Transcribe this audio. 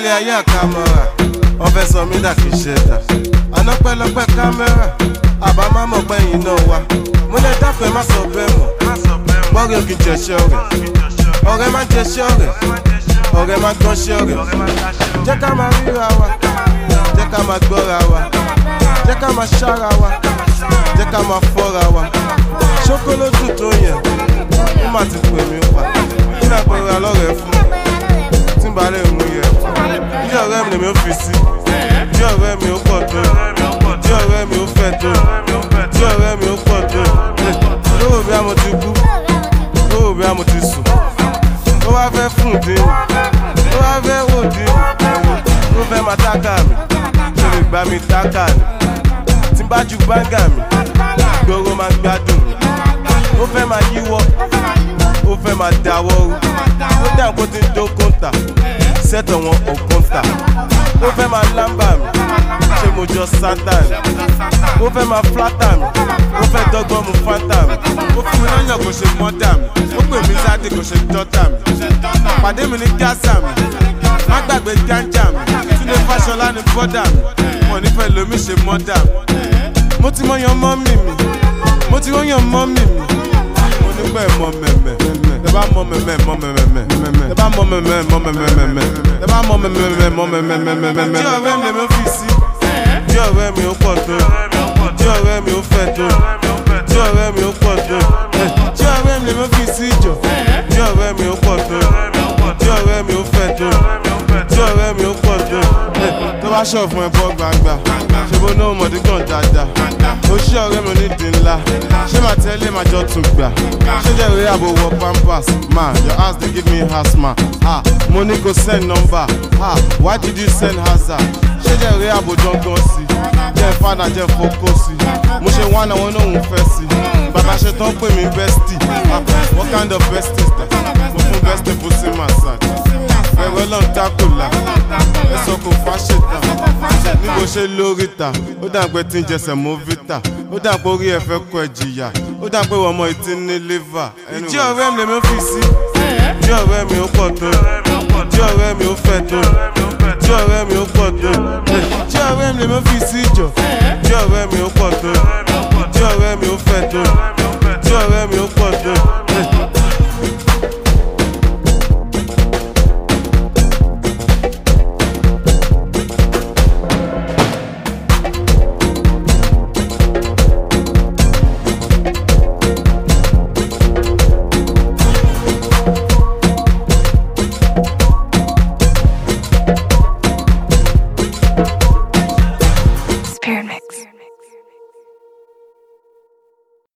ilé ayé àkàmọ́ra wọ́n fẹ́ sọ mí dà kí ṣe dà àná pẹ́lọpẹ́ kámẹ́rà àbá má mọ̀ pé yìí náà wá mo lè dáfẹ́ má sọ bẹ́ẹ̀ mọ̀ bọ́ọ̀rẹ́ òkè jẹ̀ṣẹ́ ọ̀rẹ́ ọ̀rẹ́ má jẹ̀ṣẹ́ ọ̀rẹ́ ọ̀rẹ́ má gbọ́nṣẹ́ ọ̀rẹ́ jẹ́ ká máa ríra wa jẹ́ ká máa gbọ́ra wa jẹ́ ká máa ṣára wa jẹ́ ká máa fọ́ra wa ṣókólótù tó yẹn ó má ti pè mí pa kí náà pẹ̀lú alọ́rẹ̀ fún tí n bá lè mú yẹ bí ọ̀rẹ́ mi lèmi ó fi sí bí ọ̀rẹ́ mi ó pọ̀ tó bí ọ̀rẹ́ mi ó fẹ́ tó bí ọ̀rẹ́ mi ó pọ̀ tó lówó bí a mo ti kú lówó bí a mo ti sùn ó wá fẹ́ fún dín ó wá fẹ́ wò dín ó fẹ́ máa tákà mi ṣe lè gbá mi tákà ni tí n bá ju gbáǹgà mi gbòòrò máa gbádùn mi ó fẹ́ máa yíwọ́ ó fẹ́ máa dáwọ́ rú ó dà kó ti ń dó kóńtà sẹ́tọ̀ wọn ò kóńtà ó fẹ́ máa lámbà mi ṣé mo jọ sátà ni ó fẹ́ máa flátà mi ó fẹ́ dọ́gbọ́n mu fáńtà mi ó fún mi lọ́yàn kò ṣe mọ́dà mi ó pè mí sáde kò ṣe dọ́tà mi pàdé mi ní gásà mi má gbàgbé gánjà mi túnde fáṣọlá ní bọ́dà mi wọn nífẹ̀ẹ́ lomi ṣe mọ́dà mi mo ti mọyàn mọ́mì mi mo ti mọyàn mọ́mì mi mo ní pẹ́ mọ mẹ́mẹ́ tẹ bá mọ mẹ́mẹ́ mọ mẹ́mẹ́ tẹ bá mọ mẹ́mẹ́ mọ mẹ́mẹ́ tẹ bá mọ mẹ́mẹ́ mọ mẹ́mẹ́. tí ọ̀rẹ́ mi lè mi fi sí tí ọ̀rẹ́ mi ó pọ̀ tó tí ọ̀rẹ́ mi ó fẹ́ tó tí ọ̀rẹ́ mi ó pọ̀ tó tí ọ̀rẹ́ mi lè mi fi sí jọ tí ọ̀rẹ́ mi ó pọ̀ tó tí ọ̀rẹ́ mi ó fẹ́ tó tí ọ̀rẹ́ mi ó pọ̀ tó tó bá ṣọ̀ fún ẹ bọ́ gbangba ṣe bó náà mọ̀dí gan dáadáa ó ṣí ọ̀rẹ́ mi onídìí ńlá ṣé màá tẹ́lẹ̀ máa jọ tún gbà ṣé jẹ́ ìwé àbò wọ pampers ma your house dey give me asthma ah mo ní kò send number ah why did you send hazard ṣé jẹ́ ìwé àbò gangan sí jẹ́ fada jẹ́ fokó sí mo ṣe wá náà wọn náà ń fẹ́ sí bàbá ṣe tán pè mí bestie ah what kind of bestie is that mo fún bestie pussy massage ẹ̀rọ lọ́n dákòlá ẹ̀sọ́ kò fáṣetà níbo ṣe lórí ta ó dà pé tí ń jẹsẹ̀ mọ́ vita ó dà pé orí ẹ̀ fẹ́ kọ ẹ̀ jìyà ó dà pé ọmọ ìtí ní liver. ìjí ọ̀rẹ́ mi lèmi fi sí tí ọ̀rẹ́ mi ó pọ̀ tó tí ọ̀rẹ́ mi ó fẹ́ tó tí ọ̀rẹ́ mi ó pọ̀ tó tí ọ̀rẹ́ mi lèmi fi sí jọ tí ọ̀rẹ́ mi ó pọ̀ tó tí ọ̀rẹ́ mi ó fẹ́ tó